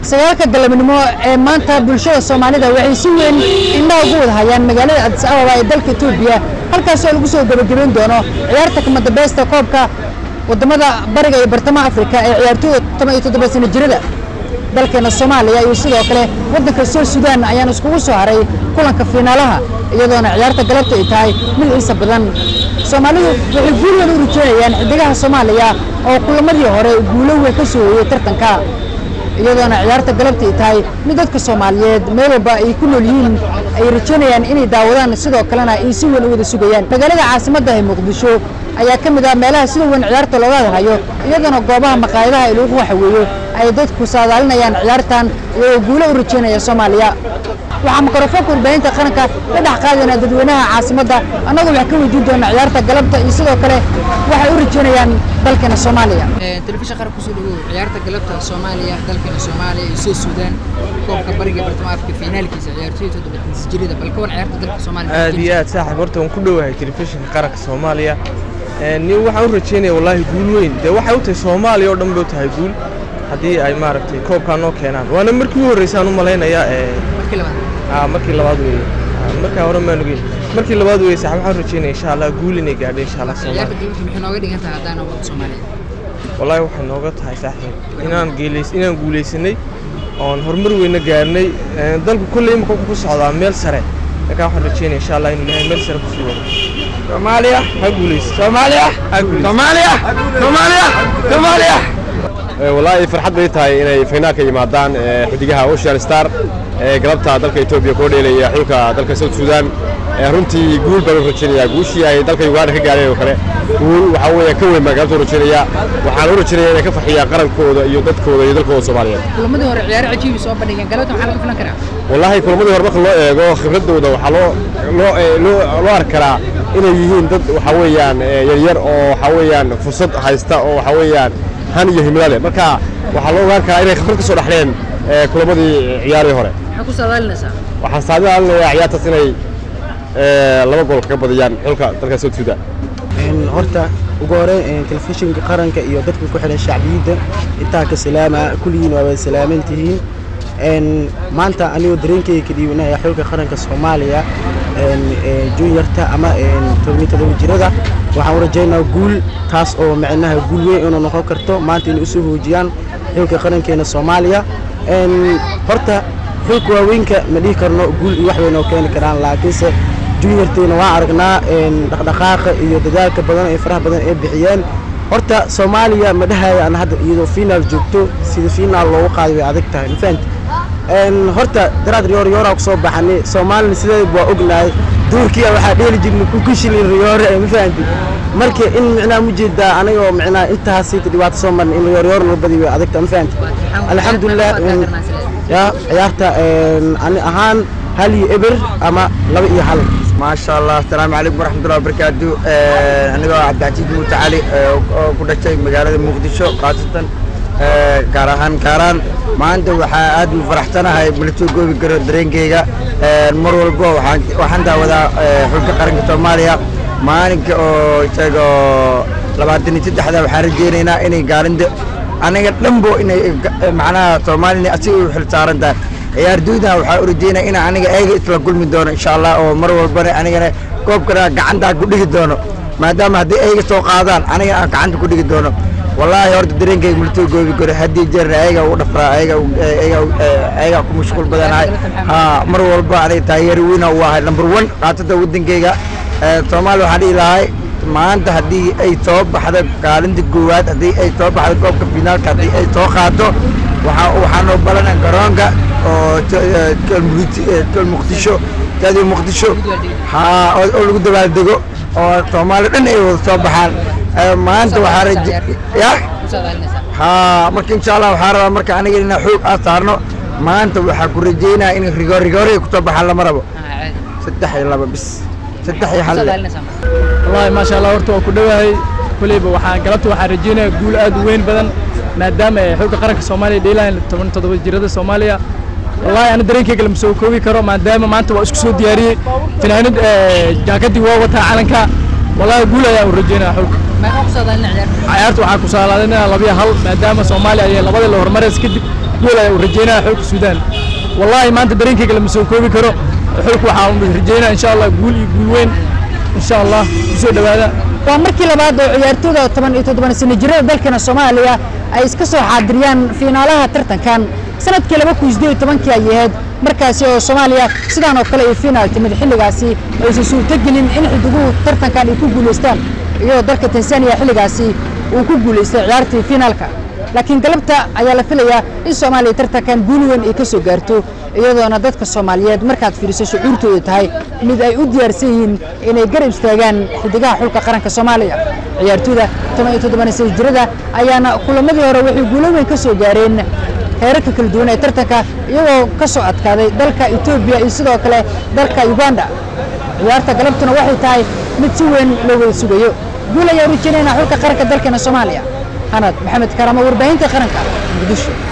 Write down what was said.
sagaalka galabnimo ee maanta bulshada soomaalida waxay si weyn indhaha ugu wada hayaan magaalada adis ababa ee dalka etoobiya halkaasoo lagu soo gebagabeyn doono ciyaarta kamadambeysta koobka wadamada bariga iyo bartamaha afrika ee ciyaartooyda toban iyo toddoba sano jirada dalkeena soomaaliya iyo sidoo kale waddanka sool suudaan ayaan iskugu soo haray kulanka fiinaalaha iyadoona ciyaarta galabta ay tahay mid xiisa badan soomaalidu waxay guul weyn u rajeynayaan xidigaha soomaaliya oo kulamadii hore guulo weyn ka soo hoyey tartanka iyadoona ciyaarta galabta ay tahay mid dadka soomaaliyeed meel walba ay ku nool yihiin ay rajeynayaan inay daawadaan sidoo kalena ay si weyn u wada sugayaan magaalada caasimadda ee muqdisho ayaa ka mid ah meelaha sida weyn ciyaarta looga hadhayo iyadoona goobaha maqaayadaha ee lagu waxaweeyo ay dadku saadaalinayaan ciyaartan iyagoo guulo u rajeynaya soomaaliya waxaa mikrofoonka warbaahinta qaranka la dhex qaadayna dadweynaha caasimadda annagoo wax ka weydiin doona ciyaarta galabta iyo sidoo kale waxay u rajeynayaan dalkeena soomaaliya telefishan qaran kusoo dhawow ciyaarta galabta soomaaliya dalkeena soomaaliya iyo soo suudaan koobka bariga bartamaha afrika fiinaalkiisa ciyaartooyda toddobaatan jirida bal ka war ciyaarta dalka soomaaliya aad iyo aad saaxiib horta waan ku dhowahay telefishinka qaranka soomaaliya nin waxaan u rajeynaya wallaahi guul weyn dee waxay u tahay soomaaliya oo dhan bay u tahay guul haddii ay maaragtay koobkaa noo keenaan waana markii u horreysaan u malaynayaa markii labaad aa markii labaad weeye markaa hore maan ogeyn markii labaad weeye saaxiib waxaan rajeynaya insha allah guul inay gaadho insha allah ciyaarta soomaaliya galabta maxay nooga dhigan tahay haddaan wadda soomaaliya wallaahi waxay nooga tahay saaxiib inaan geelays inaan guulaysanay oon horumar weyna gaarnay dalku kolley imika wuxuu ku socdaa meel sare markaa waxaan rajeynaya insha allah inuu ilaahay meel sare kusii wado soomaaliya ha guulayso soomaaliya ha guulayso soomaaliya soomaaliya soomaaliya wallaahi farxad bay tahay inay finaalka yimaadaan ee, xidigaha ocean star ee galabta dalka etoobiya koo dheelaya xulka dalka south sudan ee, runtii guul baan u rajaynayaa guushii ay dalka uganda ka gaareen oo kale guul waxaa weeye ka weyn baan galabta u rajaynayaa waxaan u rajaynayaa inay ka farxiyaan qarankooda iyo dadkooda iyo dalkooda soomaaliyeed kulamadii hore ciyaaro cajiibi soo bandhigeen galabta maxaa laga filan karaa wallaahi kulamadii hore marka loo eego khibradooda waxaa loo loo ee, loo loo arki karaa inay yihiin dad waxaa weeyaan ee, yaryar oo waxaa weeyaan fursad haysta oo waxaa weeyaan han iyo himilo leh marka waxaa loo ogaan karaa inay khibrad ka soo dhexleen ee, kulamadii ciyaarihii hore maxaa ku saadaalinaysaa waxaan saadaalinayaa ciyaartaas inay ee, laba gool kaga badiyaan xulka dalka south sudan Een, horta ugu hore een, telefishinka qaranka iyo dadka ku xidhan shacbiyadda intaa ka salaama kulligiin waa wada salaaman tihiin Een, maanta anigoo dareenkayga ka dhiibanaya xulka qaranka soomaaliya een, ee, juniorta ama een, toban iyo todoba jirada waxaan u rajaynaa guul taas oo macnaha guul weyn inuu noqon karto maanta inay usoo hoojiyaan xulka qarankeena soomaaliya Een, horta xulka waaweynka ma dhihi karno guul iyo wax weyn oo keeni karaan laakiinse juniorteena waan aragnaa een, dhaqdhaqaaqa iyo dadaalka badan ee faraha badan ee bixiyeen horta soomaaliya ma dhahaya aan hadda iyadoo finaal joogto sida finaal loogu qaaday way adag tahay ma fahanti Een, horta daraad riyoor riyooraa kusoo baxanay soomaalina sideeda waa ognahay duurkiya waxaa dheeli jirnay kukushilin riyoore ma fahanti marka in micnaha mujeedaa anagoo micnaha intaas dhibaato soo marnay in riyoor riyoor noo badi way adag tahay ma fahanti alxamdulilah een, ya ciyaarta een, ani ahaan hal iyo eber ama laba iyo hal maasha allah asalaamu calaykum waraxmatullahi wabarakaatu anigoo cabdicasiid muute cali ee, oo ku dhashay magaalada muqdisho khaasatan ee, gaar ahaan kaaraan maanta waxaa aad u faraxsanahay mala soo goobi karo dareenkeyga Ee, mar walbo waxaan waxaan daawadaa ee, xulka qaranka soomaaliya maalinka oo isagoo labaatan iyo saddexda waxaan rajeynaynaa inay gaalinta aniga dhanbo inay ga- macnaha soomaalina asiga u xil saaran tahay ciyaartooydan waxaa u rajeynaya in aniga eega isla kulmi doono insha allah oo mar walbana anigana koobkana gacantaa ku dhigi doono maadaama haddii ayga soo qaadaan anigana aan gacanta ku dhigi doono wallaahi horta dareenkayga malasoo goobi karo haddii jeerna ayaga ugu dhafraa ayaga ayaga ayaga ku mashquul badanahay ha mar walba aniga taageeri weyna u ahay number one qaasada wadankayga Ee, soomaaliya waxaan dhihi lahay maanta haddii ay soo baxdo kaalinta koowaad haddii ay soo baxdo koobka finaalka haddii ay soo qaado waxaa waxaanoo balana garoonka oo t- ee, tol Muqdisho- ee, tol muqdisho taadi muqdisho haa oo oo lagu dabaaldego oo soomaaliya dhan ay wada soo baxaan Ee, maanta waxaa raje ya ku saadaalinaysaa haa marka insha allah waxaa rabaa marka aniga inaan xoog aan saarno maanta waxaa ku rajeynaya in rigoor rigoore ay kusoo baxaan lama rabo Ah, caadi saddex iyo laba bis saddex iyo ku hal saadaalinaysaa marka wallaahi maasha allah horta waa ku dhowahay koleyba waxaan galabta waxaan rajeynayaa guul aad u weyn badan maadaama ay xulka qaranka soomaaliya dheelayaan toban toddoba jirada soomaaliya wallaahi ana dareenkayga lama soo koobi karo maadaama maanta waa isku soo diyaariyey finaanad jaakadii waa wataa calanka wallaahi guul ayaa u rajeynaya xulka maxaa ku saadaalinaa ciyaarta ciyaarta waxaa ku saalaadinaya labiya hal maadaama soomaaliya ayay labadii la horumaraysa kadib guul ayaan u rajeynaya xulka suudaan wallaahi maanta dareenkayga lama soo koobi karo xulka waxaan rajeynaya insha allah guul iyo guul weyn insha allah kusoo dhowaada waa markii labaad oo ciyaartooyda toban iyo toddoban sano jirada dalkeena soomaaliya ay iska soo xaadiriyaan fiinaalaha tartankan sanadkii laba kun sideed iyo tobankii ay ahayd markaasi oo soomaaliya sidaan oo kale ay fiinaal timid xilligaasi aysan suurtogelin in xidiguhu tartankan ay ku guulaystaan iyadoo dalka tanzania xilligaasi uu ku guulaystay ciyaartii fiinaalka laakiin galabta ayaa la filayaa in soomaaliya tartankan guul weyn ay ka soo gaarto iyadoona dadka soomaaliyeed markaad fiiriso shucuurtooda tahay mid ay u diyaarsan yihiin inay garab istaagaan xidigaha xulka qaranka soomaaliya ciyaartooyda toban iyo toddoban sano jirada ayaana kulamadii hore waxay guulo weyn ka soo gaareen heerarka kala duwan ee tartanka iyagoo ka soo adkaaday dalka etoobiya iyo sidoo kale dalka uganda ciyaarta galabtuna waxay tahay mid si weyn loo wada sugayo guul ayaa u rajeynayna xulka qaranka dalkeena soomaaliya hanad maxamed karamo warbaahinta qaranka muqdisho